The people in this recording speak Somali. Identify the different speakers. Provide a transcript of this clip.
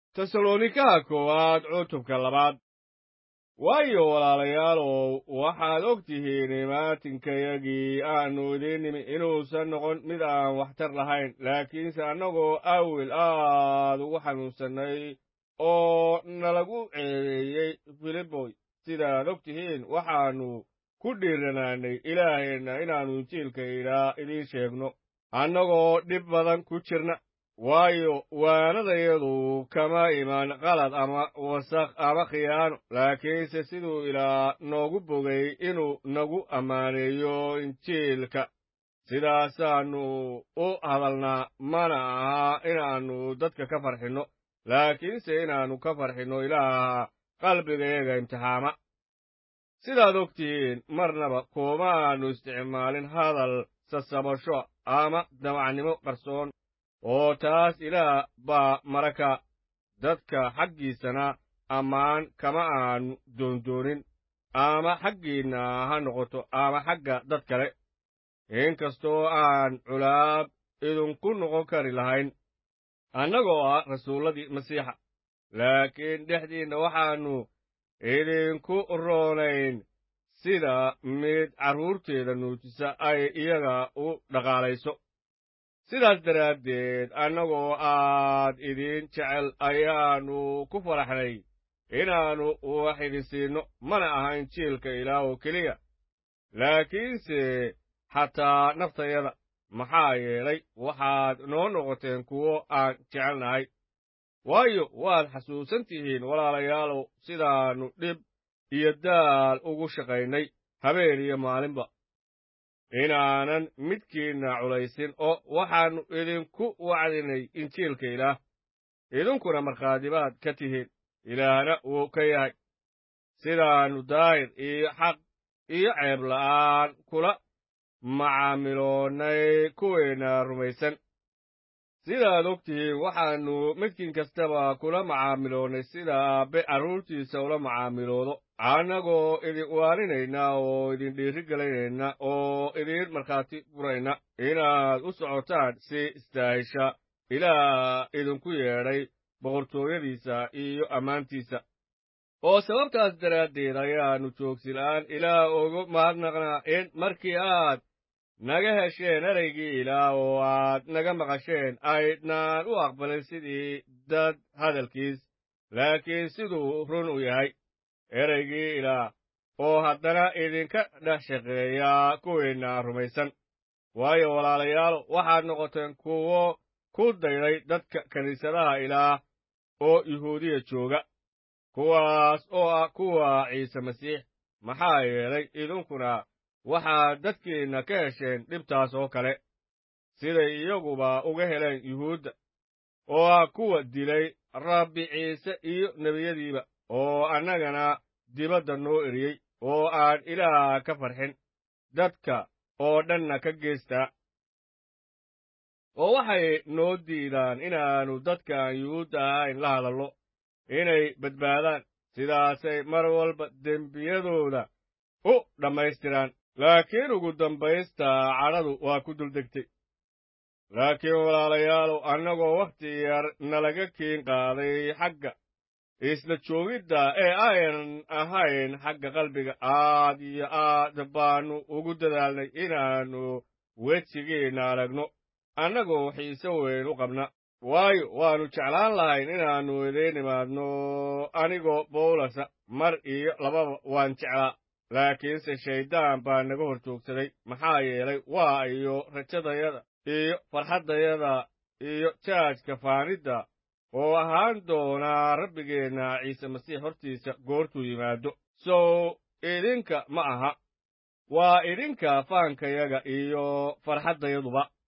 Speaker 1: tesalonikaha koowaad cutubka labaad waayo walaalayaalow waxaad og tihiin imaatinkayagii aannu idiin nimi inuusan noqon mid aan waxtar lahayn laakiinse annagoo awil aad ugu xanuunsannay oo nalagu ceebeeyey filiboy sidaad og tihiin waxaannu ku dhiiranaanay ilaaheenna inaannu injiilka idhaa idiin sheegno annagoo dhib badan ku jirna waayo waanadayadu kama iman qalad ama wasakh ama khiyaano laakiinse siduu ilaa noogu bogay inuu nagu ammaaneeyo injiilka sidaasaannu u hadalnaa mana aha inaannu dadka ka farxinno laakiinse inaannu ka farxinno ilaaha qalbigayaga imtixaama sidaad og tihiin marnaba kumaannu isticmaalin hadal sasabasho ama damacnimo qarsoon oo taas ilaah baa maraka dadka xaggiisana ammaan kama aanu doondoonin ama xaggiinna ha noqoto ama xagga dad kale inkastoo aan culaab idinku noqon kari lahayn annagoo ah rasuulladii masiixa laakiin dhexdiinna waxaannu idinku roonayn sida mid carruurteeda nuujisa ay iyaga u dhaqaalayso sidaas daraaddeed annagoo aad idiin jecel ayaannu ku faraxnay inaannu wax idin siinno mana aha injiilka ilaah oo keliya laakiinse xataa naftayada maxaa yeelay waxaad noo noqoteen kuwo aan jecelnahay waayo waad xasuusan tihiin walaalayaalow sidaannu dhib iyo daal ugu shaqaynay habeen iyo maalinba inaanan midkiinna culaysin oo waxaannu idinku wacdinay injiilka ilaah idinkuna markhaatibaad ka tihiin ilaahna wuu ka yahay sidaannu daahir iyo xaq iyo ceeb la'aan kula macaamiloonnay kuweenna rumaysan sidaad og tihiin waxaannu midkiin kastaba kula macaamiloonnay sida aabbe carruurtiisa ula macaamiloodo annagoo idin waaninayna oo idin dhiiri gelinayna oo idiin markhaati furayna inaad u socotaan si istaahisha ilaah idinku yeedhay boqortooyadiisa iyo ammaantiisa oo sababtaas daraaddeed ayaannu joogsila'aan ilaah ugu mahadnaqnaa in markii aad naga hesheen ereygii ilaah oo aad naga maqasheen aydnaan u aqbalin sidii dad hadalkiis laakiin siduu run u yahay ereygii ilaah oo haddana idinka dhex shaqeeyaa kuwiinna rumaysan waayo walaalayaalo waxaad noqoteen kuwo ku dayday dadka kiniisadaha ilaah oo yuhuudiya jooga kuwaas oo ah kuwa ciise masiix maxaa yeelay idinkuna waxaad dadkiinna ka hesheen dhibtaas oo kale siday iyaguba uga heleen yuhuudda oo ah kuwa dilay rabbi ciise iyo nebiyadiiba oo annagana dibadda noo eriyey oo aan ilaah ka farxin dadka oo dhanna ka geestaa oo waxay noo diidaan inaannu dadkaan yuhuudda ahayn la hadallo inay badbaadaan sidaasay mar walba dembiyadooda u dhammaystiraan laakiin ugu dambaysta cadhadu waa ku duldegtay laakiin walaalayaalow annagoo wakhti yar nalaga kiin qaaday xagga isla joogidda ee ayan ahayn xagga qalbiga aad iyo aad baannu ugu dadaalnay inaannu wejigiinna aragno annagoo xiise weyn u qabna waayo waannu jeclaan lahayn inaannu idiin imaadno anigoo bawlasa mar iyo lababa waan jeclaa laakiinse shayddaan baa naga hor joogsaday maxaa yeelay waa iyo rajadayada iyo farxaddayada iyo jaajka faanidda oo ahaan doonaa rabbigeenna ciise masiix hortiisa goortuu yimaado sow idinka ma aha waa idinka faankayaga iyo farxaddayaduba